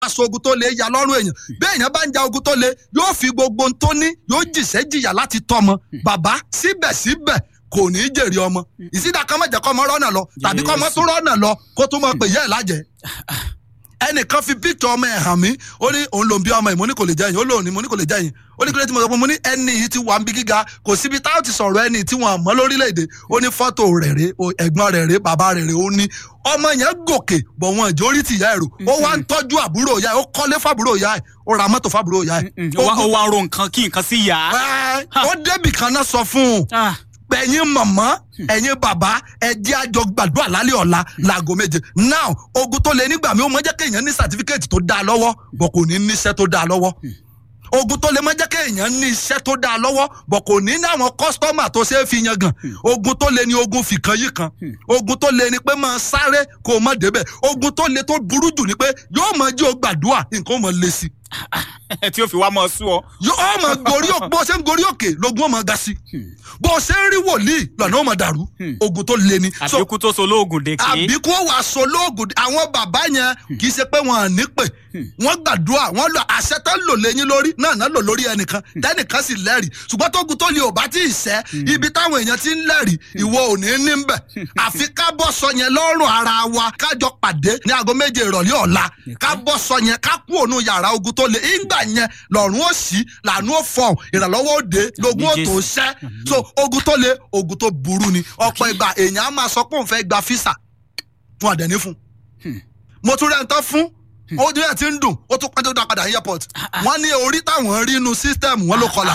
aṣọ ogun tó le ya lọ́rùn èèyàn bí èèyàn bá ń ja ogun tó le yóò fi gbogbo ohun tó ní yóò jìṣẹ́ jìyà láti tọ́mọ bàbá síbẹ̀síbẹ̀ kò ní í jèrè ọmọ ìsídà kan mọ̀jẹ̀ kọ́ ọmọ rọ́nà lọ tàbí kọ́ ọmọ tó rọ́nà lọ kó tó mọ̀ pé yẹ́ ẹ̀ lájẹ́ ẹnìkan fi píktọ̀ ọmọ ẹ̀ hàn mí ó ní òun lòun bí ọmọ ẹ̀ mo ní kò lè jẹ́yìn ó lòun ní mo ní kò lè jẹ́yìn ó ní kí ló ti mọ̀ sọ mo ní ẹni yìí ti wà ń bí gíga kò síbi táwọn ti sọ̀rọ̀ ẹni tí wọ́n mọ́ lórílẹ̀‐èdè ó ní fọ́tò rẹ̀ rè ẹ̀gbọ́n rẹ̀ rè bàbá rẹ̀ rè ó ní ọmọ yẹn gòkè bọ̀ wọn ìjọ orí ti ìyá ẹ̀rù ó wá ń tọ́jú àbúrò ìyá ẹ̀ ó kọ́lé fábúrò ìyá ẹ̀ ó ra mọ́tò fábúrò ìyá ẹ̀. ó wá ro nǹkan kí nǹkan sí yá. ó débì kan náà sọ fún un ẹ̀yin mọ̀mọ́ ẹ̀yin bàbá ẹ̀jẹ̀ àjọ gbàdúrà lálẹ́ ọ̀la láago méje now ogun tó lé nígbà mi ó mọ jẹ́ kéèyàn ní sàtífíkẹ́ẹ̀tì tó dáa lọ́wọ́ bọ̀ kò ní níṣẹ́ tó dáa lọ́wọ́ ogun tó lè mọ jẹ́ kéèyàn ní iṣẹ́ tó dáa lọ́wọ́ bọ̀ kò ní ní àwọn kọ́sítọ́mà tó ṣe é fi yan gan ogun tó lè ní ogun fìkan yìí kan ogun tó lè ní pé máa sáré kó o má débẹ̀ ogun tó lè tó burú jù ni pé yóò mọ jí o gbàdúrà nǹkan ó mọ lé sí tí ó fi wá mọ sú ọ. yóò mọ gorí òkè bó ṣe ń gorí òkè lógun ó mọ ga sí bó ṣe ń rí wòlíì lọ́nà ó mọ dàrú ogun tó le ni. àbíkú tó so lóògùn dèké. àbíkú ó wà so lóògùn àwọn bàbá yẹn kì í ṣe pé wọn à ní pè wọn gbàdúrà wọn lọ àṣẹ tó ń lò lẹ́yìn lórí náà náà lò lórí ẹnìkan tẹnìkan sì lẹ́rìí ṣùgbọ́n tógun tó le ò bá tí ì sẹ́ ibi táwọn èèyàn ti ń lẹ́rìí ìwọ ò ní ní bẹ̀ àfi ká bọ́ sọ yẹn lọ́rùn ara wa kájọ pàdé ní aago méje ìrọ̀lẹ́ ọ̀la ká bọ́ sọ yẹn ká kú òun yàrá ogun tó le ìgbà yẹn lọ́rùn ó sí làánú ó fọ̀hún ìrànlọ́wọ́ òde lógún ó tó ṣẹ́ so ogun tó le ogun tó burú ni ọ̀pọ̀ ìgbà èèyàn á máa sọ pé òun fẹ́ gba físà fún àdẹ̀ní fún mo tún rẹ̀ ń tán fún ó ní ẹ̀ tí ń dùn ó tún pẹ́ tó dá padà ní airport wọ́n ní orí táwọn rí inú system wọn ló kọlà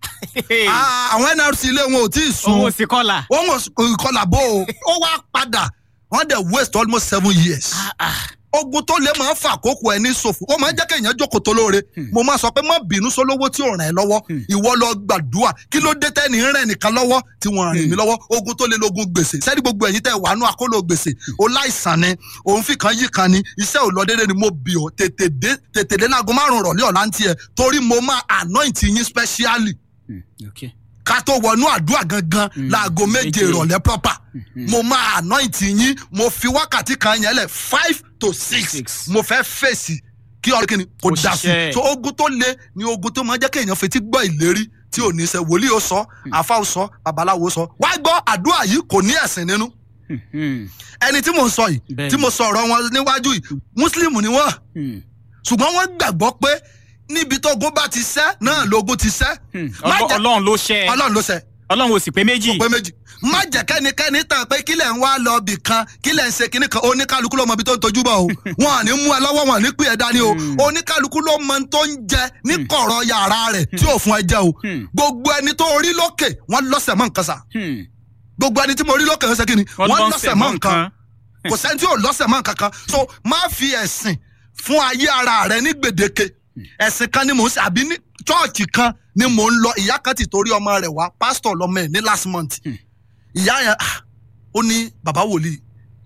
àwọn nrc ilé wọn ò tí ì sun owó sí kọlà. wọn ò kọlà bó o ó wá padà wọ́n dẹ̀ waste almost seven years ogun tó lè máa ń fa àkókò ẹ ní ṣòfò ó máa ń jẹ́ kéèyàn jókòó tó lóore mo máa sọ pé má bínú sólówó tí ò ràn ẹ́ lọ́wọ́ ìwọ lọ gbàdúrà kí ló dé tẹ́ni rẹ̀ nìkan lọ́wọ́ tí wọ́n rìn mí lọ́wọ́ ogun tó lè lógun gbèsè sẹ́ni gbogbo ẹ̀yin tẹ́ wàánú àkóló gbèsè ó láìsàn ni òun fi kan yí kan ni iṣẹ́ ò lọ déédé ni mo bì ọ́ tètè dé tètè dé láago márùn-ún rọ̀lẹ́ ọ̀la ń tiẹ̀ torí mo máa anoint yín specially ká tó wọnú àdúrà gangan láago méje ìrọ̀lẹ́ proper mo máa anoint yín mo fi wákàtí kan yẹn lẹ̀ five to six mo fẹ́ fèsì kí ọ̀rẹ́ kìíní kò dà sí so ogun tó le ni ogun tó máa jẹ́ kéèyàn fetí gbọ́ ìlérí tí ò ní ṣe wòlíì ó sọ àfa ó sọ babaláwo sọ wá gbọ́ àdúrà yìí kò ní ẹ̀sìn nínú ẹni tí mo ń sọ yìí tí mo sọ ọ̀rọ̀ wọn níwájú yìí mùsùlùmù ni wọ́n ṣùgbọ́n wọ́n gbàgbọ́ pé níbi tó ogun bá ti ṣẹ́ náà lógun ti ṣẹ́. ọlọ́run ló ṣẹ́ ọlọ́run ló ṣẹ́. ọlọ́run ò sì pé méjì. kò pé méjì. má jẹ́ kẹ́nikẹ́ni tàn pé kílẹ̀ ń wá lọ bì kan kílẹ̀ ń ṣe kíní kan oníkálukú ló mọ ibi tó ń tojú bọ̀ o wọn à ní mú ẹ lọ́wọ́ wọn à ní pè ẹ dání o oníkálukú ló mọ tó ń jẹ ní kọ̀rọ̀ yàrá rẹ̀ tí ò fún ẹ jẹ o gbogbo ẹni tó rí lókè wọn lọ́sẹ̀ mọ́ nǹkan sa gbogbo ẹni tí mo rí lókè ṣe kíni wọn lọ́sẹ̀ mọ́ nǹkan kò sẹ́ni tí ò lọ́sẹ̀ mọ́ nǹkan kan so má fi ẹ̀sìn fún ayé ara rẹ ní gbèdéke ẹ̀sìn kan ni mò ń ṣe àbí ní chọ́ọ̀chì kan ni mò ń lọ ìyá kan ti torí ọmọ rẹ̀ wá pásítọ̀ lọ́mọ ẹ̀ ní last month ìyá yẹn ó ní bàbá wòlíì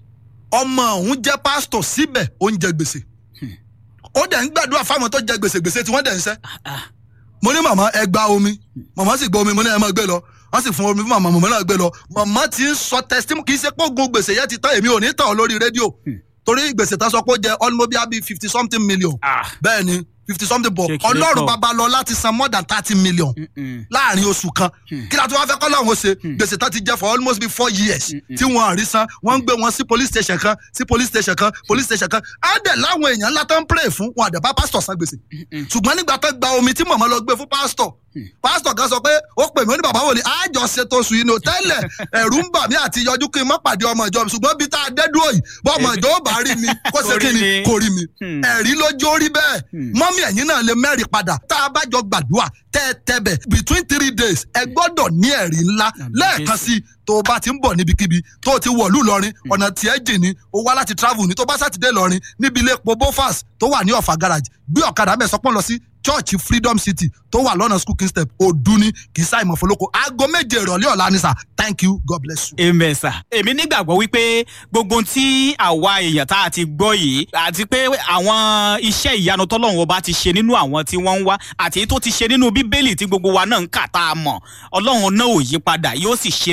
ọmọ òun jẹ́ pásítọ̀ síbẹ̀ ó ń jẹ gbèsè ó dẹ̀ ń gbàdúrà fáwọn tó jẹ gbèsè gbèsè tí wọ́n dẹ̀ ń ṣẹ́ mo ní màmá ẹ gba omi màmá sì gba omi mo ní ẹ máa gbé lọ wọ́n sì fún omi fún màmá màmá náà gbé lọ màmá ti ń sọ testimony kì í ṣe pé ogun gbèsè yẹn ti tán èmi ò ní tàn ọ́ lórí rédíò torí gbèsè tán sọ pé ó jẹ almost bíi fifty something million bẹ́ẹ̀ ni fifty something bọ̀ ọlọ́run babalọ́lá ti san more than thirty million láàrin oṣù kan kí la tó wá fẹ́ kọ́ lọ́run ó ṣe gbèsè tán ti jẹ́ for almost be four years tí wọ́n àrí san wọ́n ń gbé wọn sí police station kan sí police station kan police station kan á dẹ̀ láwọn èèyàn ńlá tó ń pray fún wọn àdẹ̀ bá pásítọ̀ san gbèsè ṣùgbọ́n nígbà tó gba omi tí màmá lọ gbé fún pásítọ̀ pásítọ̀ kan sọ pé ó pè mí ó ní bàbá wòlíì àjọ ṣètò oṣù yìí ní òtẹ́lẹ̀ ẹ̀rù ń bà mí àti yọjú kí n má pàdé ọmọ ìjọ mi ṣùgbọ́n bí tá a dé dúró yìí bọ́ ọmọ ìjọ ó bá rí mi kó ṣe kí ni kò rí mi ẹ̀rí lójó rí bẹ́ẹ̀ mọ́mí ẹ̀yìn náà lè mẹ́rin padà tá a bá jọ gbàdúrà tẹ́ ẹ tẹ́bẹ̀ between three days ẹ gbọ́dọ̀ ní ẹ̀rí ńlá lẹ́ẹ̀kan sí tó o bá ti ń bọ̀ níbikíbi tó o ti wọ̀lú lọ́rin ọ̀nà tiẹ̀ jìn ní o wá láti travel ní tó bá sátidé lọ́rin níbi ilé epo bofas tó wà ní ọ̀fà garage gbé ọ̀kadà bẹ́ẹ̀ sọpọ́n lọ sí church freedom city tó wà lọ́nà school step òdu ní kì í sáì mọ̀ fọlọ́kọ aago méje ìrọ̀lẹ́ ọ̀la ni sà thank you god bless you. amen sir. èmi nígbàgbọ́ wípé gbogbo tí àwa èèyàn tá a ti gbọ́ yìí àti pé àwọn iṣẹ́ ìyanu tọ́lọ́run ọba ti ṣe nínú àwọn tí wọ́n ń wá àti tó ti ṣe nínú bíbélì tí gbogbo wa náà ń kà tá a mọ̀ ọlọ́run náà ò yí padà yóò sì ṣe bẹ́ẹ̀ níbi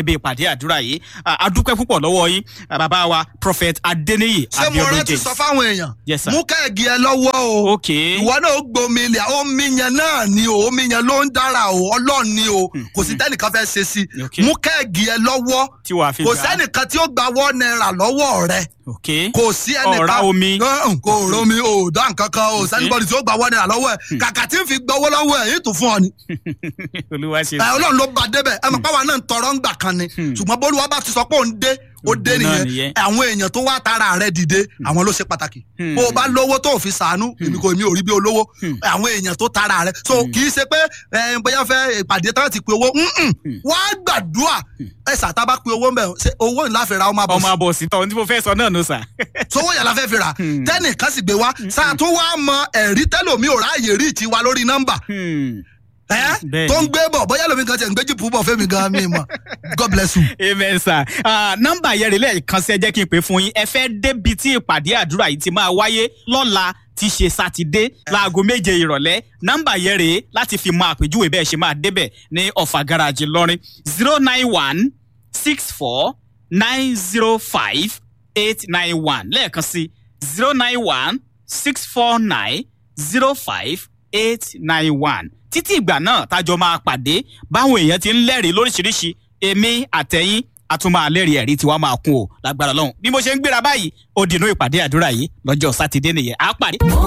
níbi ìpàdé àdúrà yìí Ah, a dúpẹ́ púpọ̀ lọ́wọ́ yín ah, bàbá wa prophet adeniyi ṣé mo abiodun rántí james sọ fáwọn èèyàn Yes, sir. mú kẹ́ẹ̀gì ẹ lọ́wọ́ o ok ìwọ náà ó gbomi ilẹ̀ omi yẹn náà ni o omi yẹn ló ń dára o ọlọ́run ni o kò sí tẹ́nìkan fẹ́ ṣe sí i Okay. mú kẹ́ẹ̀gì ẹ lọ́wọ́ tí wàá fi kò gbà á. sẹ́nìkan tí ó gba wọ́n náírà lọ́wọ́ rẹ ok kò sí ẹnìkan Ọ̀rá omi. Hàn, kò romi o dá nǹkan kan o sẹ́nìbọ̀dì tí ó gba wọ́n náírà lọ́wọ́ ẹ̀ kàkà tí ń fi gbowó lọ́wọ́ ẹ̀ yìí tún fún ọ ni olúwa ṣe ẹ ọlọ́run ló ba débẹ̀ ẹ mọ̀ pé àwa náà ń tọrọ ń gbà kan ni ṣùgbọ́n bólúwa bá ti sọ pé òun dé ó dé Òun náà nìyẹn nìyẹn. àwọn èèyàn tó wá tara rẹ dìde àwọn ló ṣe pàtàkì bó o bá lówó tó o fi sàánú èmi kò èmi ò rí bí olówó àwọn èèyàn tó tara rẹ so kì í ṣe pé ẹ, bóyá fẹ́ ìpàdé tán ti pe owó mm-mm. wá gbàdúrà ẹ sàtá bá pe owó mbẹ ṣe owó ńlá fi ra ọmọ àbọ̀ ọmọ àbọ̀ sí tọ́ ní mo fẹ́ sọ náà nù sà. sówó yàrá fẹ́ fi rà tẹ́nìkan sì gbé wá sáà tún wá mọ ẹ̀rí tẹ́lòmí ò ráàyè rí tiwa lórí nọ́mbà ẹ Bẹ́ẹ̀ni. tó ń gbé bọ̀ bóyá lómi kan tiẹ̀ ń gbé jìpù bọ̀ fẹ́mi gan mi mọ̀ god bless you. amen sir Ah, nọ́mbà yẹn rè lẹ́ẹ̀kan sí ẹ jẹ́ kí n pè fún yín ẹ fẹ́ débi tí ìpàdé àdúrà yìí ti máa wáyé lọ́la tí ṣe sátidé láago méje ìrọ̀lẹ́ nọ́mbà yẹn rèé láti fi mọ àpèjúwe bẹ́ẹ̀ ṣe máa débẹ̀ ní ọ̀fà garaajì lọ́rin zero nine one six four nine zero five eight nine one lẹ́ẹ̀kan sí zero nine one six four nine zero five eight nine one títí ìgbà náà tájọ máa pàdé báwọn èèyàn ti ń lẹ́rìí lóríṣiríṣi èmi àtẹ̀yìn àtúmọ̀ àlẹ́rìí ẹ̀rí tiwa máa kún o lágbára lọ́hùn bí mo ṣe ń gbéra báyìí ó dìnnú ìpàdé àdúrà yìí lọ́jọ́ sátidé nìyẹn á pàdé.